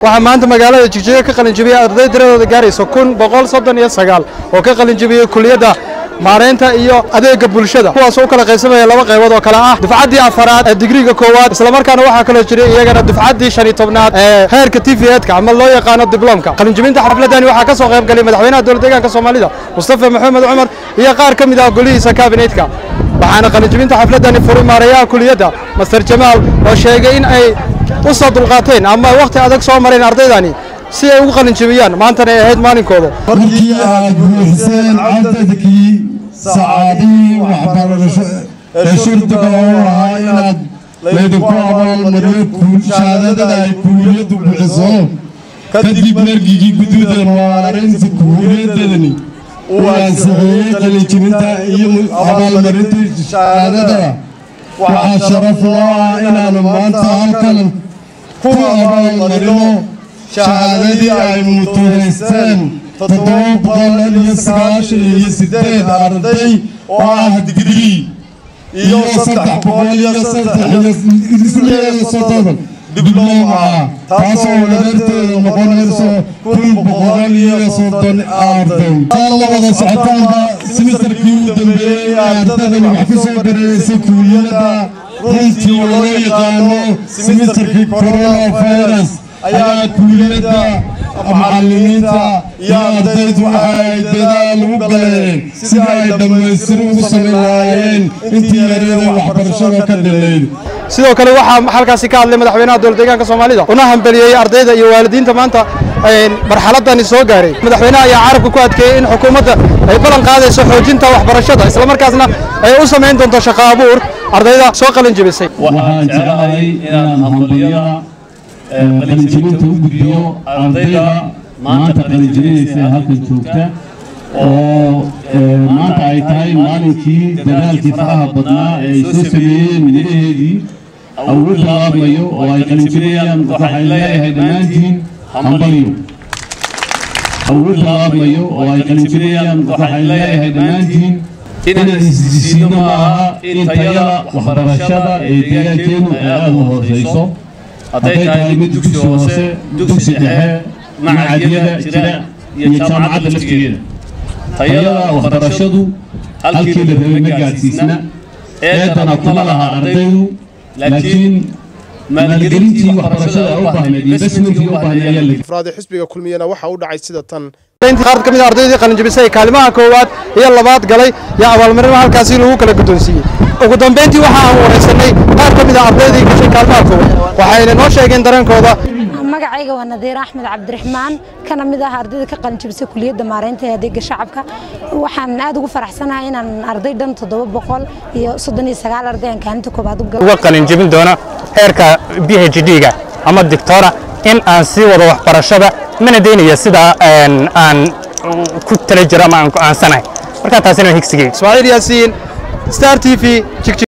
waxaa maanta magaalada jigjiga ka qalinjibiyey arday tiradooda gaaraysa kun boqol soddon iyo sagaal oo ka qalinjibiyey kuliyadda maareynta iyo adeega bulshada kuwaasoo u kala qaybsamaya laba qaybood oo kale ah dufcaddii afaraad ee digriga koowaad islamarkaana waxaa kaloo jiray iyagana dufcaddii shan iyo tobnaad ee heerka t v edka ama loo yaqaano diblomka qalinjibinta xafladani waxaa ka soo qayb galay madaxweynaha dowlad deegaanka soomaalida mustafa maxamed cumar iyo qaar ka mid ah golihiisa kaabineetka waxaana qalinjibinta xafladani furay maareeyaha kuliyadda master jamaal oo sheegay in ay u soo dulqaateen ama wakhti adag soo mareen ardaydani si ay ugu qalinjibiyaan maantana ay ahayd maalinkooda markii aad buuxiseen cadadkii sacaadihii waxbarasho ee shurdiga oo ahaa inaad laydinku abaalmariyo shahaadada ay kuuliyaddu bixiso kadib margigii guduuda maareynta kuuliyadani uu ansixiyey qalinjibinta iyo abaalmarintii shahaadada waxaa sharaf loo ah inaanu maanta halkan ku abaalmarino shahaadadii ay mutulaysteen toddoba boqol iyo sagaashan iyo sideed arday oo ah digrii iyo saddex boqol iyo saddex iyo soddon dibloom ah taasoo wadarteeda noqonayso kun boqol iyo soddon arday taa la wada socotaanba simisterkii u dambeeyey ee ardadani wax ku soo dareereysay kuuliyadda runtii loo yaqaano simisterkii coronavirus ayaa kuuliyadda macallimiinta iyo ardaydu waxa ay dadaal ugu galeen sidii ay dhammaystir ugu samayn lahaayeen intii yaryada waxbarashada ka dhalayd sidoo kale waxaa halkaasi ka hadlay madaxweynaha dowlad deegaanka soomaalida una hambeliyey ardayda iyo waalidiinta maanta marxaladani soo gaaray madaxweynaha ayaa carabka ku adkeeyey in xukuumadda ay ballan qaadayso xoojinta waxbarashada islamarkaasna ay u samayn doonto shaqo abuur ardayda soo qalin jebisay waxaan jeclahay inaan hambaliyada qalinjibinta u gudbiyo ardayda maanta qalinjibinaysa ee halkan joogta oo maanta ay tahay maalinkii dadaalkii faraha badnaa ee ay soo sameeyeen midnaheedii uu u bilaabmayo oo ay qalinjibinayaan waxaan leeyahay dhammaantiin hambalyo uu u bilaabmayo oo ay qalinjibinayaan waxaan leeyahay dhammaantiin inaan isdisiino ma aha in tayada waxbarashada ee deegaankeennu ay aada u hoosayso hadday tahay mid dugsi hoose dugsi dhexe macadyada jira iyo jaamacadda laftigeeda tayada waxbarashadu halkii la rabay ma gaadhsiisna eedana kuma laha ardaydu laakiin maalgelintii waxbarashada u baahnayd investmentkii u baahnayd ayaa la afraad ee xisbiga kulmiyana waxa u dhacay sida tan qaar ka mid ah ardaydii qalinjibisay kaalimaha koowaad iyo labaad galay iyo abaalmarino halkaasi lagu kala guddoonsiiyey ugu dambeyntii waxa aan waraysanay qaar ka mid ah ardaydii gashay kaalimaha koowaad waxayna noo sheegeen dareenkooda magacayga waa nadiir axmed cabdiraxmaan kana mid ah ardayda ka qalinjibisay kuliyadda maareynta ee adeega shacabka waxaan aad ugu faraxsanahay inaan arday dhan toddoba boqol iyo soddon iyo sagaal arday aan kaalinta koobaad u galo uga qalinjibin doono heerka b h d-ga ama dictora in aan sii wado waxbarashada mana daynaya sidaa aan ku tala jiro ama aan go'aansanahay markaa taasina higsigeyga ismaaciil yaasiin star t v